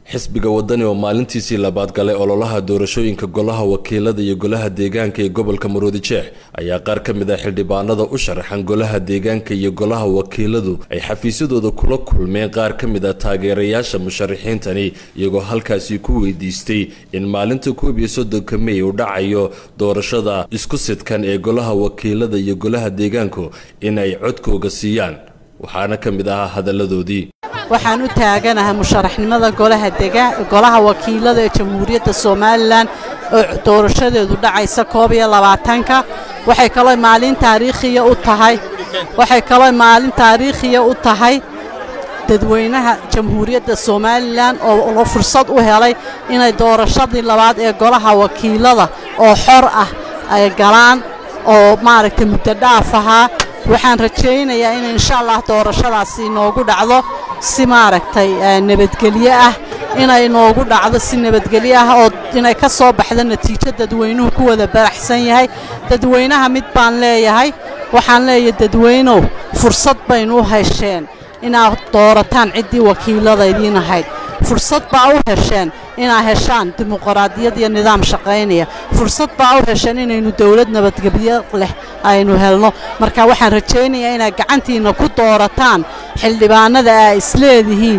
xisbiga wadani oo maalintiisii labaad galay ololaha doorashooyinka golaha wakiilada iyo golaha deegaanka ee gobolka maroodi jeex ayaa qaar ka mid ah xildhibaanada u sharaxan golaha deegaanka iyo golaha wakiiladu ay xafiisyadooda kula kulmeen qaar ka mid ah taageerayaasha musharaxiintani iyagoo halkaasi ku weydiistay in maalinta koob iyo soddonka mey uu dhacayo doorashada isku sidkan ee golaha wakiilada iyo golaha deegaanku in ay codkooga siiyaan waxaana ka mid ahaa hadalladoodii waxaan u taaganahay musharaxnimada golaha wakiilada ee jamhuuriyadda somalilan oo doorashadeedu dhacaysa koob iyo labaatanka waxay kaloo maalin taariikhiya u tahay waxay kaloo maalin taariikhiya u tahay dadweynaha jamhuuriyadda somalilan oo fursad u helay inay doorashadii labaad ee golaha wakiilada oo xor ah ay galaan oo maaragtay muddo dhaaf ahaa waxaan rajaynayaa in insha allah doorashadaasi inoogu dhacdo si maaragtay nabadgelyo ah inay inoogu dhacdo si nabadgelyo ah oo inay ka soo baxdo natiijo dadweynuhu ku wada baraxsan yahay dadweynaha mid baan leeyahay waxaan leeyahay dadweynow fursad baynu u hesheen inaad doorataan ciddii wakiilada idiin ahayd fursad baa u hesheen inaad heshaan dimuqraadiyad iyo nidaam shaqaynaya fursad baa u hesheen inaynu dawlad nabadgelyo leh aynu helno marka waxaan rajaynayaa inaad gacantiinna ku doorataan xildhibaanada aa isleedihiin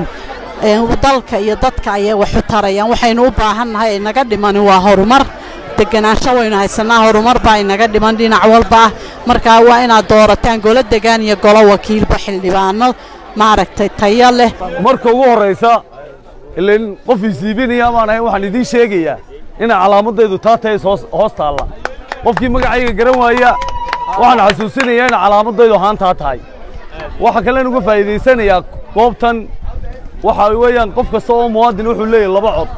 dalka iyo dadka ayay wax u tarayaan waxaynu u baahannahay ay naga dhimani waa horumar deganaansho waynu haysannaa horumar baa inaga dhiman dhinac walba ah markaa waa inaad doorataan golo degaan iyo golo wakiilba xildhibaano maaragtay tayo leh marka ugu horraysa ilain qof isiibinaya baan ahay waxaan idiin sheegayaa inay calaamadaydu taa tahay hoos taalla qofkii magacayga garan waaya waxaan xasuusinayaa inay calaamadaydu ahaan taa tahay waxa kalen uga faa'iidaysanayaa goobtan waxa weeyaan qof kasta oo muwaadin wuxuu leeyahay laba cod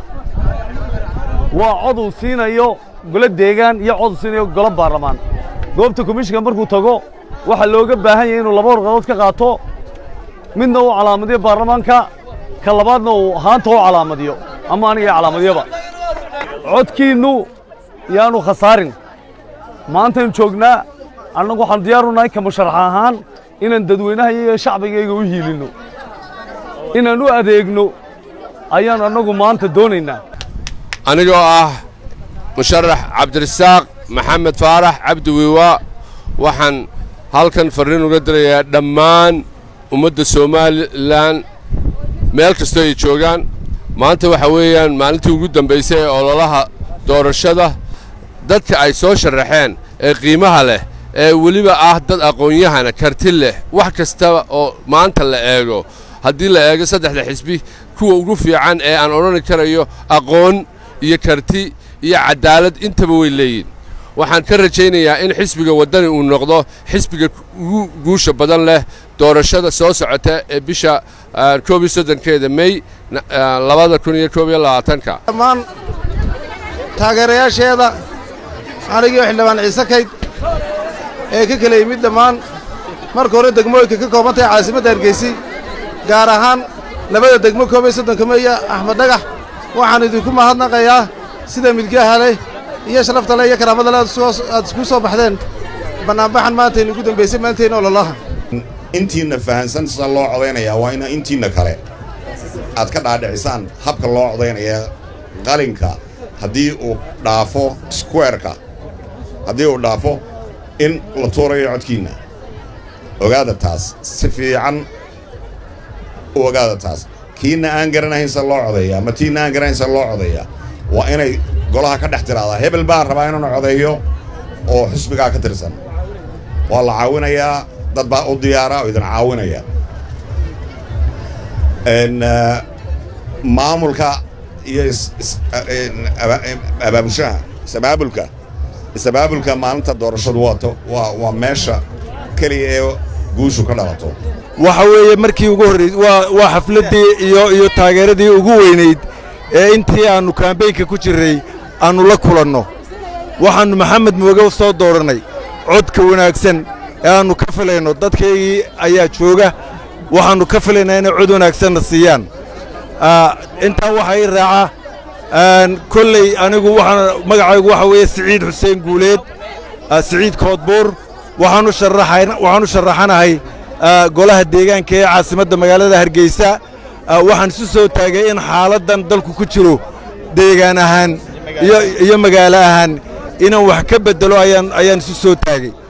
waa cod uu siinayo golo deegaan iyo cod uu siinayo golo baarlamaan goobta komishinka markuu tago waxaa looga baahan yahay inuu laba warqadood ka qaato midna uu calaamadiyo baarlamaanka ka labaadna uu haanta u calaamadiyo ama aniga calaamadyaba codkiinnu yaanu khasaarin maantaynu joognaa annagu waxaan diyaaru nahay ka musharax ahaan inaan dadweynaha iyo shacbigayga u hiilinno inaan u adeegno ayaan annagu maanta doonaynaa anigoo ah musharax cabdirasaaq maxamed faarax cabdi wiiwa waxaan halkan farriin uga dirayaa dhammaan ummadda somalilan meel kastoo ay joogaan maanta waxa weeyaan maalintii ugu dambaysay ee ololaha doorashada dadka ay soo sharaxeen ee qiimaha leh ee weliba ah dad aqoon-yahana karti leh wax kastaba oo maanta la eego haddii la eego saddexda xisbi kuwa ugu fiican ee aan odhani karayo aqoon iyo karti iyo caddaalad intaba way leeyihin waxaan ka rajaynayaa in xisbiga waddani uu noqdo xisbiga ugu guusha badan leh doorashada soo socota ee bisha koob iyo soddonkeeda mey labada kun iyo koob iyo labaatanka dhammaan taageerayaasheeda anigii xildhibaan ciise kayd ee ka kala yimid dhammaan marka hore degmooyinka ka kooban tahay caasimadda hargeysi gaar ahaan labada degmo koob iyo soddonka meeya axmed dhagax waxaan idinku mahadnaqayaa sida milgaha leh iyo sharafta leh iyo karaamada leh aad isku soo baxdeen bannaanbaxan maantaynu ugu dambaysay maantayna ololaha intiinna fahansan sida loo codaynayaa waa ina intiinna kale aad ka dhaadhicisaan habka loo codaynaya qalinka haddii uu dhaafo squareka haddii uu dhaafo in la tuurayo codkiinna ogaada taas si fiican u ogaada taas kiinna aan garanahayn sida loo codeeya ama tiinna aan garanahayn sida loo codeeya waa inay golaha ka dhex tiraadaa hebel baan rabaa inuuna codeeyo oo xusbigaa ka tirsan waa la caawinayaa dad baa u diyaara oo idin caawinaya maamulka iyo abaabushaha isabaabulka isabaabulka maalinta doorashadu waato waa waa meesha keliya ee guushu ka dhalato waxa weeye markii ugu horraysay waa waa xafladdii iyo iyo taageeradii ugu weynayd ee intii aannu kaambeynka ku jirray aannu la kulanno waxaannu maxamed mooge soo doorannay codka wanaagsan ee aannu ka filayno dadkaygii ayaa jooga waxaannu ka filaynaa inay cod wanaagsanna siiyaan intaa waxaa ii raaca kolley anigu waxaan magacaygu waxa weeye siciid xuseen guuleed siciid koodbuur waxaanu sharaxanahay golaha deegaanka ee caasimadda magaalada hargeysa waxaan isu soo taagay in xaaladdan dalku ku jiro deegaan ahaan iyo magaalo ahaan inaan wax ka beddelo ayaan isu soo taagay